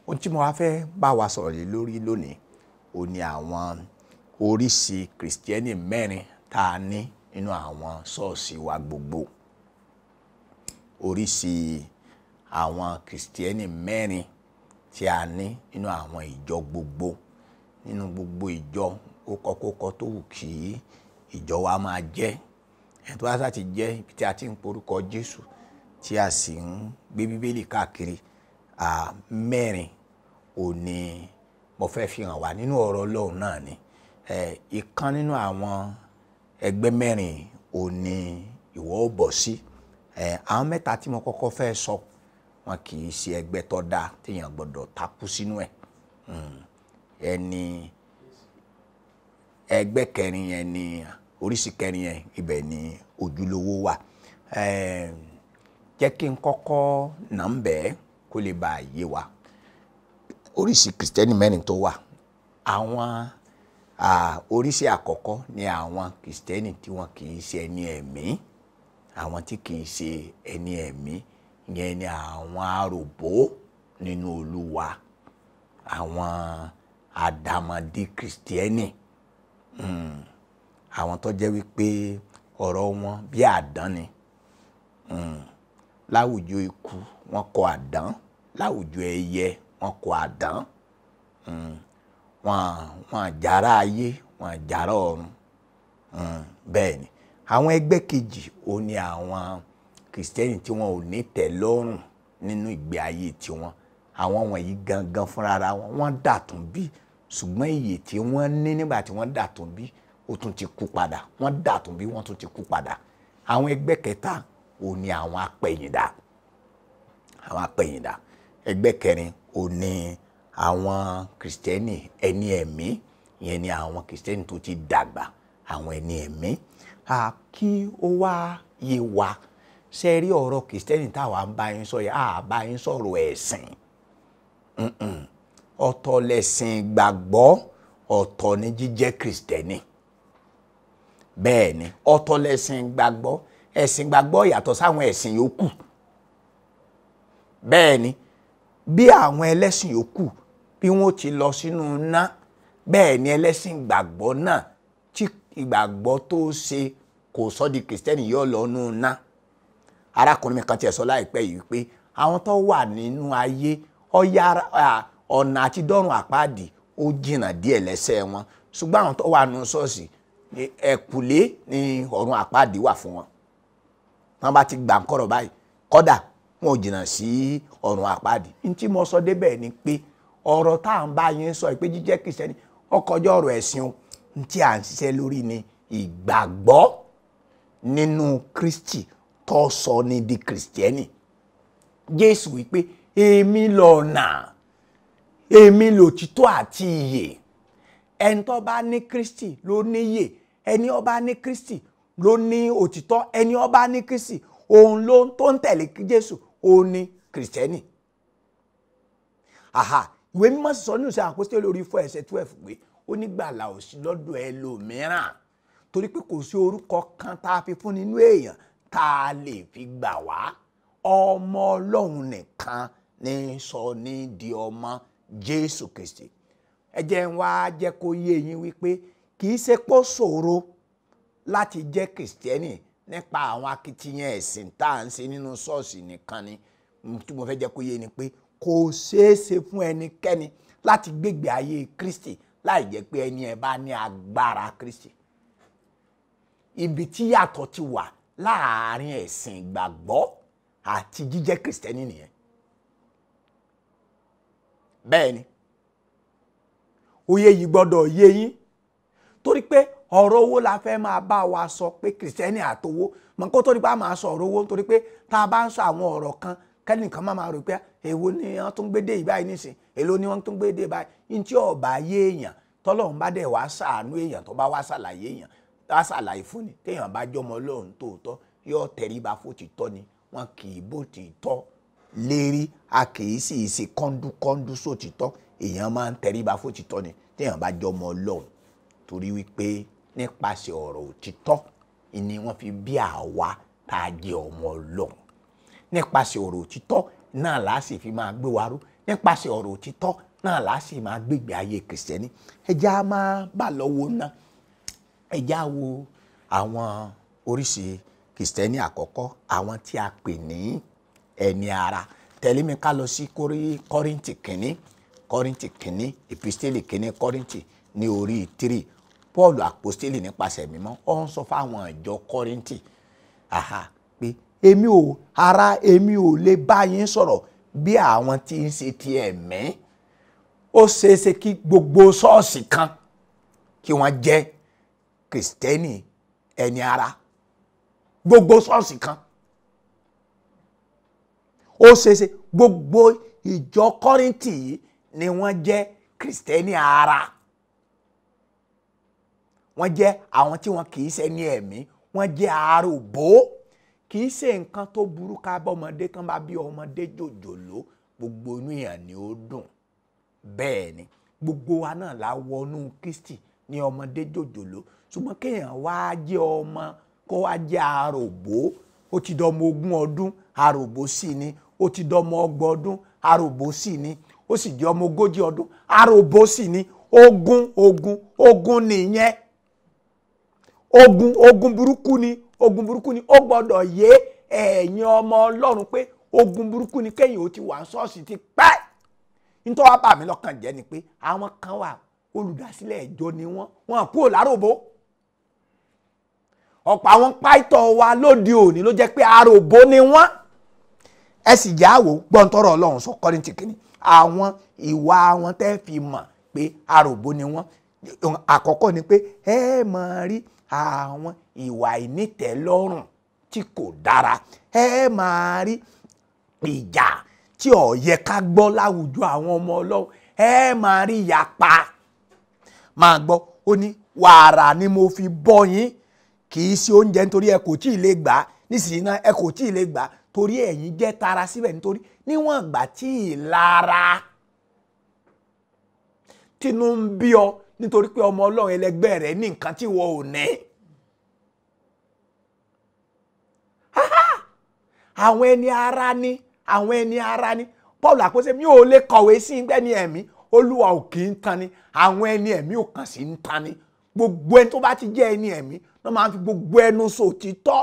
ohun tí mo wá fẹ́ bá wa sọ̀rọ̀ lé lórí lónìí ó ní àwọn oríṣi kìrìsìtẹ́nì mẹ́rin tá a ní nínú àwọn ṣọ́ọ̀ṣì wa gbogbo oríṣi àwọn kìrìsìtẹ́nì mẹ́rin tí a ní nínú àwọn ìjọ gbogbo nínú gbogbo ìjọ ó kọ́kọ́kọ́ tó wù kí ìjọ wa máa jẹ́ ẹni tó bá sá ti jẹ́ ibi tí a ti ń porúkọ Jésù tí a sì ń gbé bíbélì káàkiri mẹ́rin ò ní mo fẹ́ fi hàn wá nínú ọ̀rọ̀ Ọlọ́run náà ni ìkan nínú àwọn ẹgbẹ́ mẹ́rin ò ní ìwọ ó bọ̀ sí àwọn mẹ́ta tí mo kọ́kọ́ fẹ́ sọ wọn kì í ṣe ẹgbẹ́ tó dáa téèyàn gbọ́dọ̀ takú sínú ẹ̀ ẹni ẹgbẹ́ kẹrin yẹn ni oríṣi kẹrin yẹn ibẹ̀ ni ojúlówó wà jẹ́ kí n kọ́kọ́ nà ń bẹ́ẹ̀ kó lè bá a yé wa oríṣi kìrìsìtẹ́nì mẹ́rin tó wà àwọn oríṣi àkọ́kọ́ ni àwọn kìrìsìtẹ́nì tí wọn kì í ṣe ẹni ẹ̀mí àwọn tí kì í ṣe ẹni ẹ̀mí yẹn ni àwọn aròbó nínú Olúwa àwọn àdàmọ̀dì kìrìsìtẹ́nì àwọn tó jẹ́ wípé ọ̀rọ̀ wọn bí àdán ni láwùjọ ikú wọn kọ àdán láwùjọ ẹyẹ wọn kọ àdán wọn wọn àjàrà ayé wọn àjàrà ọ̀run bẹ́ẹ̀ ni àwọn ẹgbẹ́ kejì ó ní àwọn kìrìsìtẹ́nì tí wọn ò ní tẹ́lọ́rùn nínú ìgbé ayé tiwọn àwọn wọ̀nyí gangan fúnra wọn wọ́n dàtún bí ṣùgbọ́n iyè tí wọ́n ní nígbà tí wọ́n dàtún bí ó tún ti kú padà wọ́n dàtún bí wọ́n tún ti kú padà àwọn ẹgbẹ́ kẹta ò ní àwọn apẹ̀yìndà àwọn apẹ̀yìndà ẹgbẹ́ kẹrin ò ní àwọn kìrìsìtẹ́nì ẹni ẹ̀mí ìyẹn ni àwọn kìrìsìtẹ́nì tó ti dàgbà àwọn ẹni ẹ̀mí kí ó wá yé wa ṣe rí ọ̀rọ̀ kìrìsìtẹ́nì táwa ń bá yín sọ yìí à bá yín sọ̀rọ̀ ẹ̀sìn ọ̀tọ̀ lẹ̀sìn gbàgbọ́ ọ̀tọ̀ ni jíjẹ́ kìrìsìtẹ́nì bẹ́ẹ̀ ni ọ̀tọ̀ lẹ̀sìn gbàgbọ́ ẹ̀sìn gbàgbọ́ yàtọ̀ sáwọn ẹ̀sìn yòókù bẹ́ẹ̀ ni bí àwọn ẹlẹ́sìn yòókù bí wọ́n ti lọ sínú iná bẹ́ẹ̀ ni ẹlẹ́sìn gbàgbọ́ náà tí ìgbàgbọ́ tó ṣe kò sọ di kìrìsìtẹ́nì yóò lọ nù iná arákùnrin mi kan tiẹ̀ sọ láìpẹ́ yìí pé àwọn tó wà nínú ayé ọ̀nà àti dọ́run àpáàdì ó jìnnà díẹ̀ lẹ́sẹ̀ wọn ṣùgbọ́n àwọn tó wà nínú ṣọ́ọ̀ṣì ẹ̀kùlé ni ọ̀run àpáàdì wà fún wọn wọn bá ti gbà ń kọ̀rọ̀ báyìí kọ́dà wọn ò jìnnà sí ọ̀run àpáàdì ní tí mo sọ débẹ̀ ni pé ọ̀rọ̀ tá à ń bá yín sọ pé jíjẹ́ kìrìsìtẹ́nì ọkọjọ́ ọ̀rọ̀ ẹ̀sìn o ní tí à ń ṣiṣẹ́ lórí ni ìgbàgbọ́ nínú Kristi tó sọ ní di kìrìsìtẹ́nì Jésù wípé èmi lọ̀nà èmi lòtítọ́ àti ìyè ẹni tó bá ní Kristi ló níyè ẹni ó bá ní Kristi ló ní òtítọ́ ẹni ó bá ní Kristi òun ló tó ń tẹ̀lé Jésù òun ní kìrìsìtẹ́nì aha ìwé mímọ́ sì sọ nínú ìṣe àpòstélì orí fún ẹsẹ̀ twelve pé ó ní gbàlà ò sí lọ́dọ̀ ẹlòmíràn torí pé kò sí orúkọ kan tá a fi fún nínú èèyàn tá a lè fi gbà wá ọmọ Ọlọ́run nìkan ní sọ ní di ọmọ Jésù Kristi ẹ jẹ́ ń wá jẹ́ kó yé yín wípé kì í ṣe pọ́ ṣòro láti jẹ́ kìrìsìtẹ́nì nípa àwọn akitiyan ẹ̀sìn tá à ń ṣe nínú ṣọ́ọ̀ṣì nìkan ni tí mo fẹ́ jẹ́ kó yé ni pé kò ṣeé ṣe fún ẹnikẹ́ni láti gbégbé ayé Kristi láì jẹ́ pé ẹni ẹ bá ní agbára Kristi ibi tí yàtọ̀ ti wà láàárín ẹ̀sìn ìgbàgbọ́ àti jíjẹ́ kìrìsìtẹ́nì nìyẹn bẹ́ẹ̀ ni òye yìí gbọ́dọ̀ yé yín torí pé ọ̀rọ̀ owó la fẹ́ máa bá wa sọ pé kìrìsìtẹ́nì àtowó mọ̀ kó tó di pa máa sọ ọ̀rọ̀ owó nítorí pé tá a bá ń sọ àwọn ọ̀rọ̀ kan kẹ́nìkan máa máa rò pé èwo ni wọ́n tún gbé dé ìbáyìí nísìn èló ni wọ́n tún gbé dé báyìí ní tí ọ̀bà yé èèyàn tọ́lọ́run bá dẹ̀ wá ṣàánú èèyàn tó bá wá ṣàlàyé èèyàn wá ṣàlàyé fún ni téèyàn bá jọmọ Ọlọ́run tòótọ́ yóò tẹríba fún títọ́ ni wọn kì í bó títọ́ lérí a kì í sì ṣe kọ́ńdúkọ́ńdú sótítọ́ èèyàn máa ń tẹríba fún títọ́ ni téèyàn bá jọmọ Ọlọ́run torí wípé nípasẹ̀ ọ̀rọ̀ òtítọ́ ni wọ́n fi bí àwa tá a jẹ́ ọmọ Ọlọ́run nípasẹ̀ ọ̀rọ̀ òtítọ́ náà là á sì fi máa gbé wa ró nípasẹ̀ ọ̀rọ̀ òtítọ́ náà là á sì máa gbégbé ayé kìrìsìtẹ́nì ẹja máa bà lọ́wọ́ ná ẹja wo àwọn oríṣi kìrìsìtẹ́nì àkọ́kọ́ àwọn tí a pè ní ẹni ara tẹ̀lé mi ká lọ sí kọ́ríntì kìíní kọ́ríntì kìíní ìpìstélì kìíní kọ́ríntì ní orí tírì paul àpòstélì nípasẹ̀ mímọ́ ó ń sọ fáwọn ìjọ kọ́ríntì àhà pé èmi ò ara èmi ò lè bá yín sọ̀rọ̀ bí àwọn tí ń ṣe ti ẹ̀mí ó ṣeéṣe kí gbogbo ṣọ́ọ̀ṣì kan kí wọ́n jẹ́ kìrìsìtẹ́nì ẹni ara gbogbo ṣọ́ọ̀ṣì kan ó ṣeéṣe gbogbo ìjọ kọ́ríntì yìí ni wọ́n jẹ́ kìrìsìtẹ́nì ara wọ́n jẹ́ àwọn tí wọn kì í ṣe ní ẹ̀mí wọ́n jẹ́ àròbó kì í ṣe nǹkan tó burú ká bọ́mọdé tán bá bí ọmọdé jòjòló gbogbo inú èèyàn ni ó dùn bẹ́ẹ̀ ni gbogbo wa náà la wọnú Kristi ní ọmọdé jòjòló ṣùgbọ́n kéèyàn wá jẹ́ ọmọ kó wá jẹ́ àròbó ó ti dọmọ ogún ọdún àròbó sì ni ó ti dọmọ ọgbọ̀n ọdún àròbó sì ni ó sì jẹ́ ọmọ ogójì ọdún àròbó sì ni ogun ogun ogun nìyẹn ogun ogun burúkú ni ogun burúkú ni ó gbọ́dọ̀ yé ẹ̀yin ọmọ Ọlọ́run pé ogun burúkú ni kéèyàn ó ti wà ṣọ́ọ̀ṣì ti pẹ́ nítorí wàá bà mí lọ́kàn jẹ́ ni pé àwọn kan wà olùdásílẹ̀ ìjọ ni wọ́n wọ́n kúrò láròbó ọ̀pọ̀ àwọn páìtọ̀ wa lóde òní ló jẹ́ pé àròbó ni wọ́n ẹ sì já wò gbọ́ntọ́rọ̀ Ọlọ́run sọ Kọ́ríńtì kìíní àwọn ìwà wọn tẹ́ fi mọ̀ pé àròbó ni wọ́n àkọ́kọ́ ni pé ẹ máa rí àwọn ìwà ìnítẹ̀lọ́rùn tí kò dára ẹ máa rí ìjà tí ò yẹ ká gbọ́ láwùjọ àwọn ọmọ ọlọ́run ẹ máa rí ìyapa máa gbọ́ ó ní wàrà ni mo fi bọ́ yín kì í ṣe oúnjẹ nítorí ẹ kò tí ì lè gbà á nísìnyí náà ẹ kò tí ì lè gbà á torí ẹ̀yin jẹ́ tara síbẹ̀ nítorí níwọ̀n ìgbà tí ìlara tínú ń bí ọ nítorí pé ọmọ ọlọ́run ẹlẹgbẹ́ rẹ ní nǹkan tí wọ́n ò ní. àwọn ẹni ara ni àwọn ẹni ara ni Paul àpòsí mi ò lè kọ̀wé sí ẹni ẹ̀mí olúwa ò kì í tan ni àwọn ẹni ẹ̀mí ò kàn sí ń tan ni gbogbo ẹni tó bá ti jẹ́ ẹni ẹ̀mí náà máa ń fi gbogbo ẹnu sòtítọ́.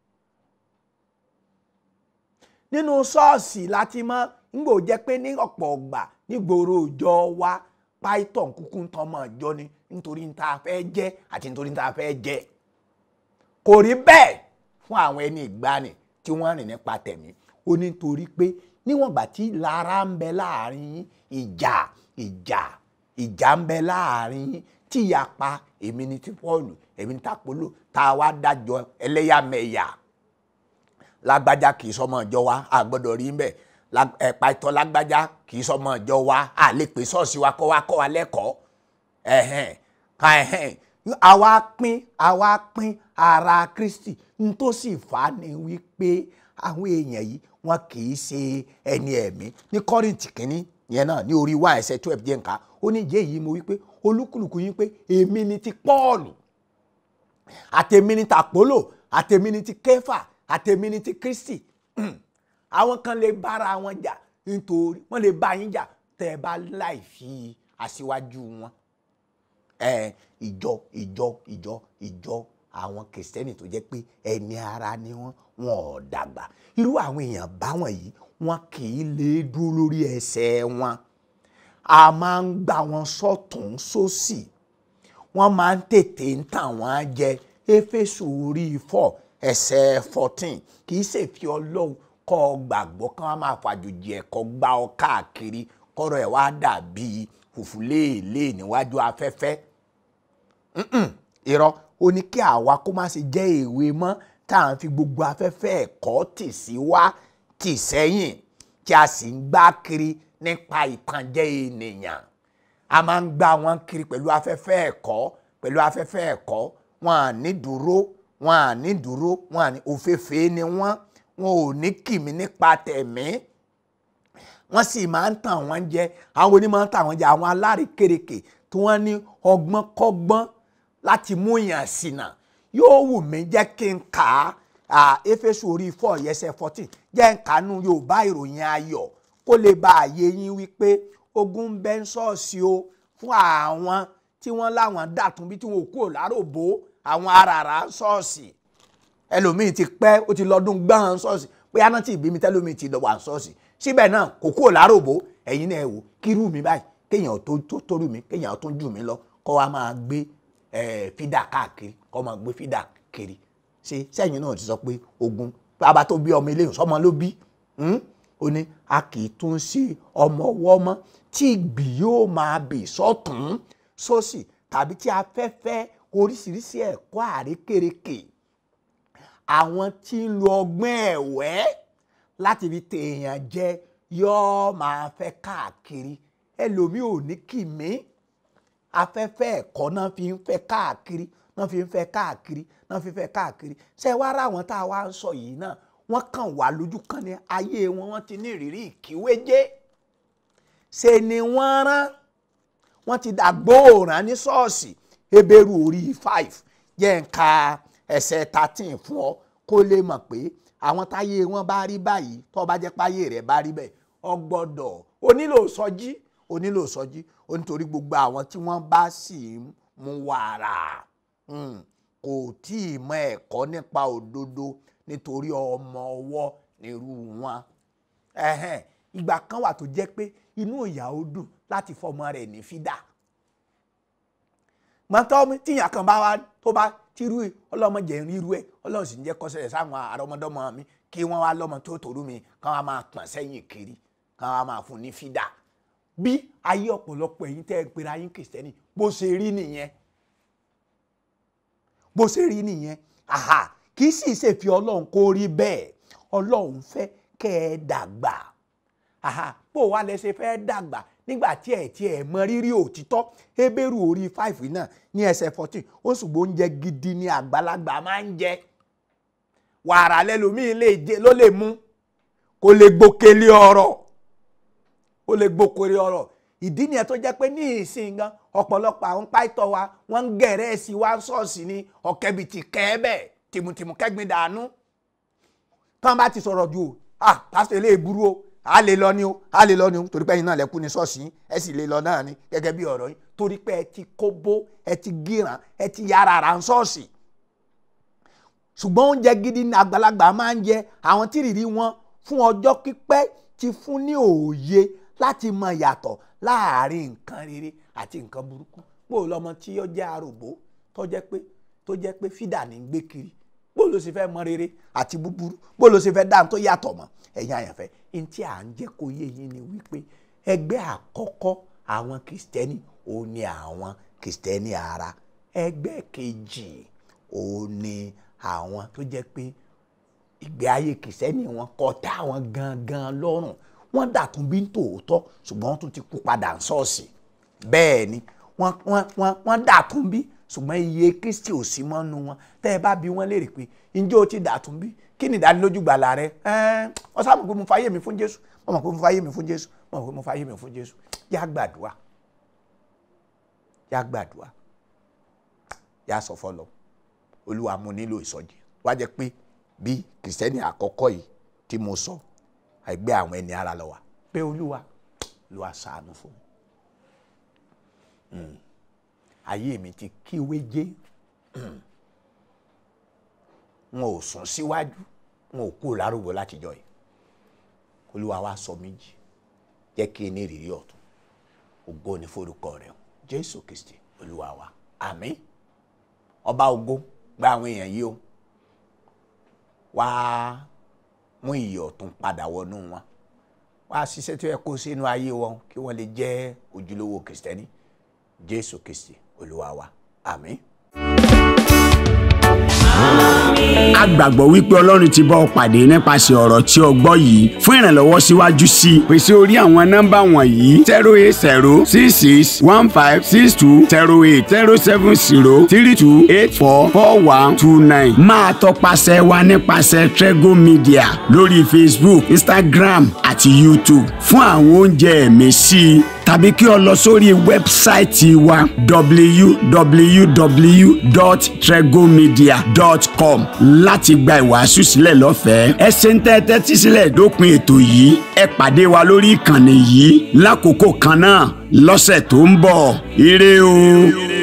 nínú ṣọ́ọ̀ṣì láti mọ̀ ńgbò jẹ́ pé ní ọ̀pọ̀ ọgbà nígboro òjò wa python kúkú ń tọmọ ìjọ ni nítorí ní ta fẹ́ jẹ́ àti nítorí ní ta fẹ́ jẹ́ kò rí bẹ́ẹ̀ fún àwọn ẹni ìgbani tí wọ́n rìn nípa tẹ̀mí ó ní torí pé níwọ̀n gbà tí lára ń bẹ láàrin ìjà ìjà ìjà ń bẹ láàrin tí ìyapa èmi ni ti Pọ́ọ̀lù èmi ni tàpólò tá a wá dájọ́ ẹlẹ́yàmẹ̀yà lágbájá kì í sọmọ ìjọ wa a gbọ́dọ̀ rí mbẹ ẹ̀pà ìtọ́ lágbájá kì í sọmọ ìjọ wa a lè pè ṣọ́ọ̀ṣì wa kọ́ wa kọ́ wa lẹ́kọ̀ọ́ ẹ̀hẹ̀n ká ẹ̀hẹ̀n àwa pín àwa pín ara Kristi n tó sì fà á ni wípé àwọn èèyàn yìí wọn kì í ṣe ẹni ẹ̀mí ní Kọ́ríńtì kínní yẹn náà ní orí one ẹsẹ̀ twelve jẹ́ nǹkan ó ní ìjẹ́ yìí mo wípé olúkúlùkù yín pé èmi ni ti Pọ́ọ̀lù àtèmi ni tàpólò àtèmi ni ti Kéfà àtèmi ni ti Kristi àwọn kan lè bára wọn jà nítorí wọn lè bá yín jà tẹ́ ẹ bá láì fi aṣíwájú wọn ẹ ìjọ ìjọ ìjọ ìjọ àwọn kìrìsìtẹ́nì tó jẹ́ pé ẹni ara ni wọ́n wọn ò dàgbà irú àwọn èèyàn báwọn yìí wọn kì í lè dúró lórí ẹsẹ̀ wọn a máa ń gbà wọn sọ́tún sósì wọ́n máa ń tètè ń tàn wọ́n jẹ éfésù orí four ẹsẹ̀ fourteen kì í ṣèfi ọlọ́run kọ́ ọ gbàgbọ́ kí wọ́n máa fàjòjì ẹ̀kọ́ gbá ọ káàkiri kọ́rọ̀ ẹ̀ wá dàbí fùfú léèlé níwájú afẹ́fẹ́ irọ́ ó ní kí àwa kó má ṣe jẹ́ èwe mọ́ tá à ń fi gbogbo afẹ́fẹ́ ẹ̀kọ́ tì sí wá tì sẹ́yìn tí a sì ń gbá kiri nípa ìtànjẹ ènìyàn a máa ń gbá wọn kiri pẹ̀lú afẹ́fẹ́ ẹ̀kọ́ pẹ̀lú afẹ́fẹ́ ẹ̀kọ́ wọn à ní dúró wọn à ní dúró wọn à ní òféèfé ni wọn wọn ò ní kìmí nípa tẹ̀mí wọ́n sì máa ń tàn wọ́n jẹ àwọn onímọ̀ ń tàn wọ́n jẹ àwọn alárékérekè tí wọ́n ní ọgbọ́n kọ́gbọ́n láti mú yàn ṣìnà yóò wù mí jẹ́ kí n kà á éfésù orí four yẹsẹ̀ fourteen jẹ́ n kà á nú yorùbá ìròyìn ayọ̀ kó kó lè bá àyè yín wípé ogun ń bẹ ń ṣọ́ọ̀ṣì o fún àwọn tí wọ́n láwọn dàtún bí tí wọn ò kúrò láròbó àwọn aràrá ṣọ́ọ̀ṣì ẹlòmíì ti pẹ́ ó ti lọ́dún gbọ́n ṣọ́ọ̀ṣì pé aná tí ìbí mi tẹ́lómi ti lọ́wọ́ ṣọ́ọ̀ṣì síbẹ̀ náà kò kúrò láròbó ẹ̀yin náà ẹ wò kírú mi báyìí kéèyàn tó tó tóru mi kéèyàn tó jù mí lọ kó wa máa gbé fídà káàkiri kó máa gbé fídà kiri ṣe sẹ́yìn náà ti sọ pé ogun bàbá tó bí ọmọ eléyìí sọmọ ló bí ó ní a kì í tún ṣe ọmọ ọwọ́ mọ́ tí ìgbì yóò máa bì sọ́tún sósì tàbí tí afẹ́fẹ́ oríṣiríṣi ẹ̀kọ́ àrékèrèkè àwọn tí ń lo ọgbọ́n ẹ̀wẹ́ láti fi tèèyàn jẹ yóò máa fẹ́ káàkiri ẹlòmíì ò ní kì mí afẹ́fẹ́ ẹ̀kọ́ náà fi ń fẹ́ káàkiri náà fi ń fẹ́ káàkiri náà fi ń fẹ́ káàkiri ṣé wá rà wọ́n tá a wá ń sọ yìí náà wọ́n kàn wá lójú kan ní ayé wọn wọ́n ti ní ìrírí ìkíwéjé ṣe ni wọ́n rán wọ́n ti dàgbòòrán ní ṣọ́ọ̀ṣì Hébérù orí five jẹ́ ń ka ẹsẹ̀ thirteen fún ọ kó lè mọ̀ pé àwọn táyé wọn bá rí báyìí tó bá jẹ́ páyé rẹ̀ bá rí bẹ́ẹ̀ ọ gbọ́dọ̀ o nílò sọjí o nílò sọjí o nítorí gbogbo àwọn tí wọ́n bá sì ń mu wàrà kò tí ì mọ ẹ̀kọ́ nípa òdodo nítorí ọmọ ọwọ́ nírú wọn ìgbà kan wà tó jẹ́ pé inú ìyá ó dùn láti fọmọ rẹ̀ ní fídà mọ́tọ́ tíyàn kan bá wá tó bá tírú ẹ ọlọ́mọdé ń rírú ẹ ọlọ́run sì ń jẹ́ kọ́sẹ̀ sáwọn àrọ́mọdọ́mọ mi kí wọ́n wá lọ́mọ tó tòrú mi kán wá máa pọ̀n sẹ́yìn kiri kán wá máa fún ní fídà bí ayé ọ̀pọ̀lọpọ̀ ẹ̀yin tẹ́ ẹ pera yín kìrìsìtẹ́nì bó ṣe rí nìyẹn bó ṣe rí nìyẹn àhà kì í sì ṣe fi ọlọ́run kó rí bẹ́ẹ̀ ọlọ́run fẹ́ kẹ́ ẹ dàgbà àhà bó wá lẹ ṣe fẹ́ dàgbà nígbà tí ẹ tí ẹ mọ rírì òtítọ́ Hébérù orí five náà ní ẹsẹ̀ fourteen ó ṣùgbọ́n oúnjẹ gidi ni àgbàlagbà máa ń jẹ wàrà lẹ́lòmíì lè jẹ ló lè mú kó lè gbókèlé ọ̀rọ̀ ó lè gbókèlé ọ̀rọ̀ ìdí nìyẹn tó jẹ́ pé ní ìsìn gan ọ̀pọ̀lọpọ̀ àwọn páìtọ́ wa wọ́n ń gẹ̀rẹ́ sí wa ṣọ́ọ̀ṣì ní ọ̀kẹ́bìtì kẹ́ẹ́bẹ̀ tìmùtìmù kẹ́gbin dànù tán bá ti sọ̀rọ̀ ju ah pásítọ̀ ilé ìburú o a lè lọ ni o a lè lọ ni o torí pé ẹ̀yin náà lẹ́kú ní ṣọ́ọ̀ṣì yín ẹ sì lè lọ náà ni gẹ́gẹ́ bí ọ̀rọ̀ yín torí pé ẹ ti kóbó ẹ ti gíràn ẹ ti yára ra ṣọ́ọ̀ṣì ṣùgbọ́n oúnjẹ gidi ní àgbàlagbà máa ń jẹ àwọn tí rìrì wọn fún ọjọ́ pípẹ́ ti fún ní òye láti mọ ìyàtọ̀ láàárín nǹkan rere àti nǹkan burúkú bó o lọmọ tí ó jẹ́ aròbó tó jẹ́ pé tó jẹ́ pé fídà ní gbé kiri bó ló ṣe fẹ́ mọ rere àti búburú bó ló ṣe fẹ́ dáhùn tó yàtọ̀ mọ́ ẹ̀yin àyànfẹ́ ní tí à ń jẹ́ kó yé yín ni wípé ẹgbẹ́ àkọ́kọ́ àwọn kìrìsìtẹ́nì òun ni àwọn kìrìsìtẹ́nì ara ẹgbẹ́ kejì òun ni àwọn tó jẹ́ pé ìgbé ayé kìrìsìtẹ́nì wọn kò tẹ́ àwọn gangan lọ́rùn wọ́n dàtún bí tòótọ́ ṣùgbọ́n wọ́n tún ti kú padà ṣọ́ọ̀ṣì bẹ́ẹ̀ ni wọ́n wọ́n wọ́n wọ́n dàtún bí ṣùgbọ́n iye kristi ò sí mọ́nu wọn tẹ́ ẹ bá bi wọ́n léèrè pé ǹjẹ́ o ti dàtún bí kí ni ìdánilójú gbàlà rẹ wọ́n sábà pé mo fàyè mi fún jésù wọ́n mọ̀ pé mo fàyè mi fún jésù wọ́n mọ̀ pé mo fàyè mi fún jésù yá gbàdúrà yá gbàdúrà yá sọ fọlọ olúwa mo nílò ìsọjí wá jẹ́ pé bí kìrìsìtẹ́nì àkọ́kọ́ yìí tí mo sọ ẹgbẹ́ àwọn ẹni ara lọ wà pé olúwa olúwa ṣàánú fún mi ayé mi ti kíwéjé wọn ò sún síwájú wọn ò kú lárúgbó látijọ́ yìí olúwa wa sọ méjì jẹ́ kí ní ìrírí ọ̀tún ògo ní forúkọ rẹ̀ jésù kristi olúwa wa àmín ọba ògo gba àwọn èèyàn yìí o wá mú ìyè ọ̀tún padà wọnú wọn wá ṣiṣẹ́ tó yẹ kó sínú ayé wọn kí wọ́n lè jẹ́ ojúlówó kristẹni jésù kristi olúwa wa àmín. a gbàgbọ́ wípé ọlọ́run ti bá ọ pàdé nípasẹ̀ ọ̀rọ̀ tí o gbọ́ yìí fún ìrànlọ́wọ́ síwájú sí i pèsè orí àwọn nọ́mbà wọ̀nyí zero eight zero six six one five six two zero eight zero seven zero three two eight four four one two nine máa tọpasẹ̀ wa nípasẹ̀ Trego Media lórí Facebook Instagram àti YouTube fún àwọn oúnjẹ ẹ̀mí sí i tàbí kí o lọ sórí wẹ́bsáìtì wa www.tregomedia.com láti gba ìwàásù sílẹ̀ lọ́fẹ̀ẹ́. ẹ ṣe ń tẹ́tẹ́ tí sílẹ̀ dópin ètò yìí ẹ pàdé wa lórí ìkànnì yìí lákòókò kan náà lọ́sẹ̀ tó ń bọ̀ ire o.